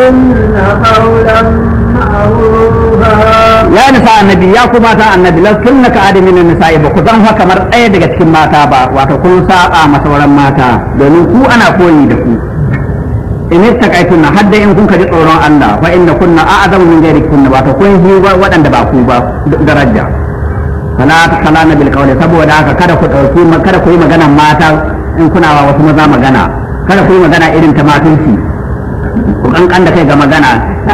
قولا معروفا ya nisa annabi ya ku mata annabi la sunna ka adamin nisa'i ba ku zan haka kamar ɗaya daga cikin mata ba wato kun saba ma sauran mata domin ku ana koyi da ku in ittaqaytunna hadda in kun kaji tsoron Allah fa inna kunna a'zamu min ghairikunna wato kun yi waɗanda ba ku ba daraja fala takhalana bil qawli saboda haka kada ku dauki kada ku yi magana mata in kuna wa wasu maza magana kada ku yi magana irin ta matunci ku kankan da kai ga magana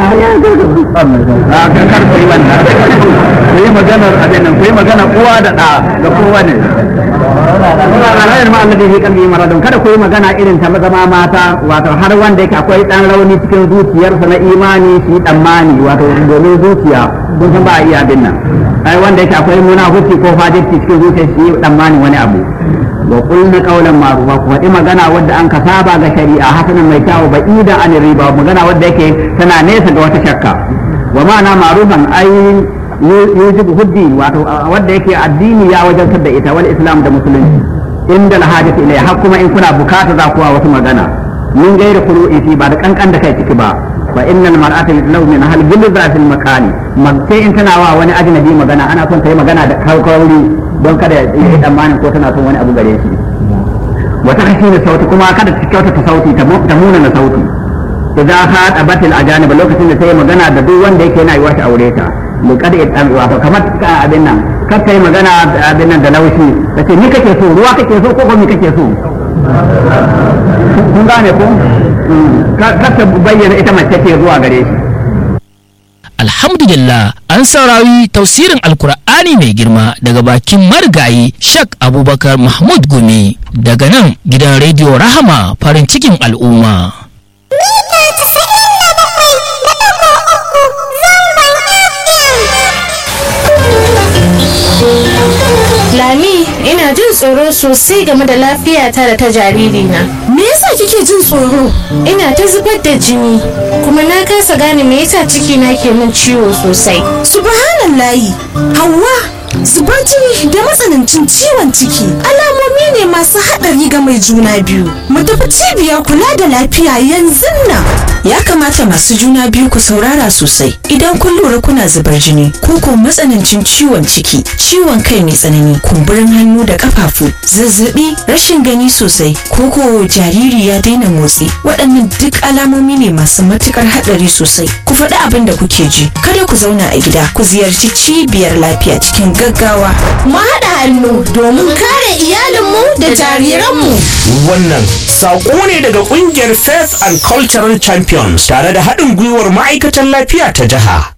a kan kar ku yi wannan ku yi maganar abin nan ku yi magana uwa da ɗa ga kowa ne alayar ma annabi fi kalbi maradun kada ku yi magana irin ta zama mata wato har wanda yake akwai dan rauni cikin zuciyarsa na imani shi tsammani wato domin zuciya kun san ba a iya abin nan ai wanda yake akwai munafuci ko fajirci cikin zuciyar shi tsammani wani abu wa qulna qawlan ma'rufa ku faɗi magana wadda an ka saba ga shari'a hasanan mai kyawu ba ida an riba magana wadda yake tana nesa ga wata shakka wa ma'ana ma'rufan ai yujibu huddi wato wadda yake addini ya wajantar da ita wal islam da musulunci inda alhajatu ilayha har kuma in kuna bukata za ku wasu magana mun gaira kuru'i fi ba da kankan da kai ciki ba fa innal mar'ata law min hal gilza fil makani sai in tana wa wani ajnabi magana ana son ta yi magana da kauri don kada ya yi tsammanin ko tana son wani abu gare shi wata kashi da sauti kuma kada ta kyautata sauti ta muna na sauti idan haɗa batil ajanib lokacin da ta yi magana da duk wanda yake yana yi wata aure ta liqad itam wato kamar abin nan kar ta yi magana abin nan da laushi kace ni kake so ruwa kake so ko ko ni kake so kun gane ko kar ta bayyana ita mace ce zuwa gare shi Alhamdulillah an saurari tausirin Alkur'ani mai girma daga bakin marigayi Shak Abubakar Mahmud Gumi daga nan gidan rediyo Rahama farin cikin al'umma. Lami, ina jin tsoro sosai game da lafiyata da ta jaririna. Me yasa kike jin tsoro? Ina ta zubar da jini, kuma na kasa gane me yasa cikina ke min ciwo sosai. Subhanallahi, Hauwa, zubar jini da matsanancin ciwon ciki alamomi ne masu haɗari ga mai juna biyu. Mu tafi cibiyar kula da lafiya yanzu nan. Ya kamata masu juna biyu ku saurara sosai idan kun lura kuna zubar jini ko ko matsanancin ciwon ciki, ciwon kai mai tsanani, kumburin hannu da kafafu, zazzabi, rashin gani sosai, ko ko jariri ya daina motsi. Waɗannan duk alamomi ne masu matukar haɗari sosai. Ku faɗi abin da kuke ji. Kada ku zauna a gida, ku ziyarci cibiyar lafiya cikin gaggawa. Mu haɗa hannu domin kare iyalinmu da jariranmu. Wannan saƙo ne daga ƙungiyar Faith and Cultural Champions tare da haɗin gwiwar ma'aikatan lafiya ta jiha.